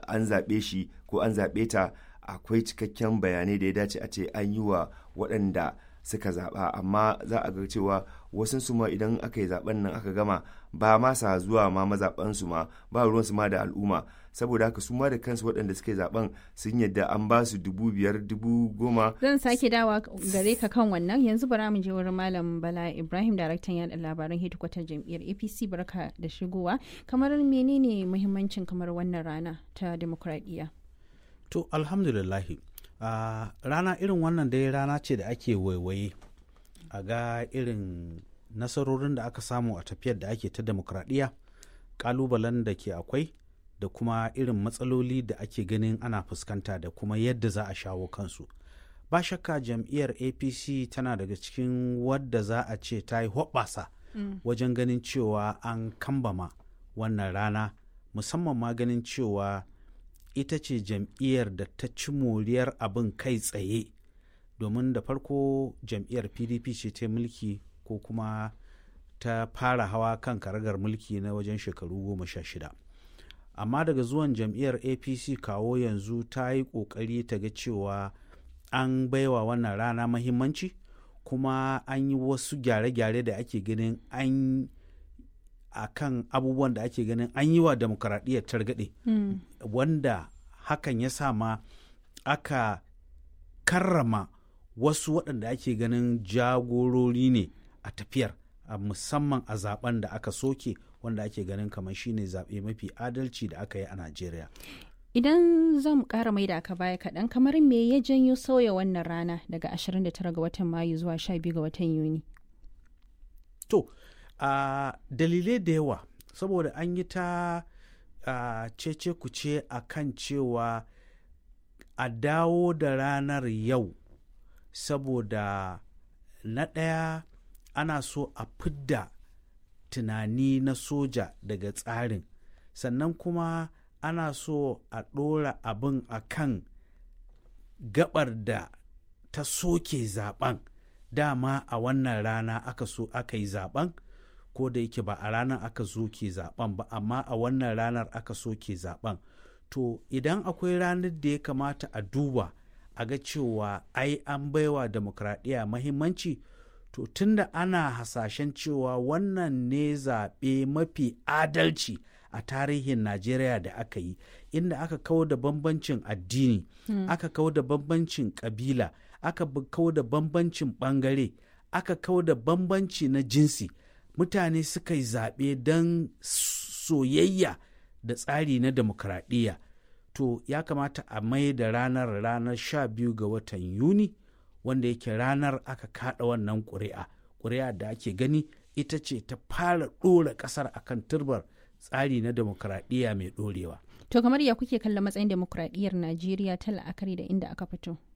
an zaɓe shi ko an zaɓe ta akwai cikakken bayanai da ya dace a ce an yi wa waɗanda suka zaɓa amma za a ga cewa wasu su ma idan aka yi zaɓen nan aka gama ba ma sa zuwa ma mazaɓansu ma ba ruwansu ma da al'umma saboda haka su ma da kansu waɗanda suka yi zaɓen sun yadda an ba su dubu biyar dubu goma zan sake dawa gare ka kan wannan yanzu bara mu je wurin malam bala ibrahim daraktan yaɗa labaran hedikwatar jam'iyyar apc barka da shigowa kamar menene muhimmancin kamar wannan rana ta demokradiyya to alhamdulillahi uh, rana irin wannan dai rana ce da ake waiwaye a ga irin nasarorin da aka samu a tafiyar da ake ta demokradiyya kalubalen da ke akwai da kuma irin matsaloli da ake ganin ana fuskanta da kuma yadda za a shawo kansu ba shakka jam'iyyar apc tana daga cikin wadda za a ce ta yi hoɓɓasa mm. wajen ganin cewa an kambama wannan rana musamman ma ganin cewa ita ce jam'iyyar da ta ci moriyar abin kai tsaye domin da farko jam'iyyar pdp ce ta mulki ko kuma ta fara hawa kan karagar mulki na wajen shekaru goma sha shida amma daga zuwan jam'iyyar apc kawo yanzu ta yi ƙoƙari ta ga cewa an baiwa wannan rana mahimmanci kuma an yi wasu gyare-gyare da ake ganin an a kan abubuwan da ake ganin an yi wa demokaradiyyar targaɗe mm. wanda hakan ya sa ma aka karrama wasu waɗanda ake ganin jagorori ne a tafiyar a musamman a zaben da aka soke wanda ake ganin kamar shine zaɓe mafi adalci da aka yi a najeriya idan zan ƙara mai da aka baya kaɗan kamar me ya janyo sauya wannan rana daga 29 ga watan mayu zuwa 12 ga watan yuni to uh, dalilai da yawa saboda an yi ta uh, cece kuce a kan cewa a dawo da ranar yau saboda na ɗaya ana so a fidda tunani na soja daga tsarin sannan kuma ana so a ɗora abin a kan gabar da ta soke zaben dama a wannan rana aka so aka yi zaben ko da yake ba a ranar aka soke zaben ba amma a wannan ranar aka soke zaben to idan akwai ranar da ya kamata a duba a ga cewa ai an baiwa demokradiyya mahimmanci to tunda ana hasashen cewa wannan ne zaɓe mafi adalci a tarihin najeriya da aka yi inda aka kawo da bambancin addini hmm. aka kawo da bambancin ƙabila aka kawo da bambancin ɓangare aka kawo da bambanci na jinsi mutane suka yi zaɓe don soyayya da tsari na demokradiyya to ya kamata a mai da ranar ranar sha biyu ga watan yuni wanda yake ranar aka kada wannan ƙuri'a ƙuri'a da ake gani ita ce ta fara ɗora ƙasar akan turbar tsari na demokradiyya mai ɗorewa to kamar ya kuke kalla matsayin demokradiyyar najeriya ta la'akari da inda aka fito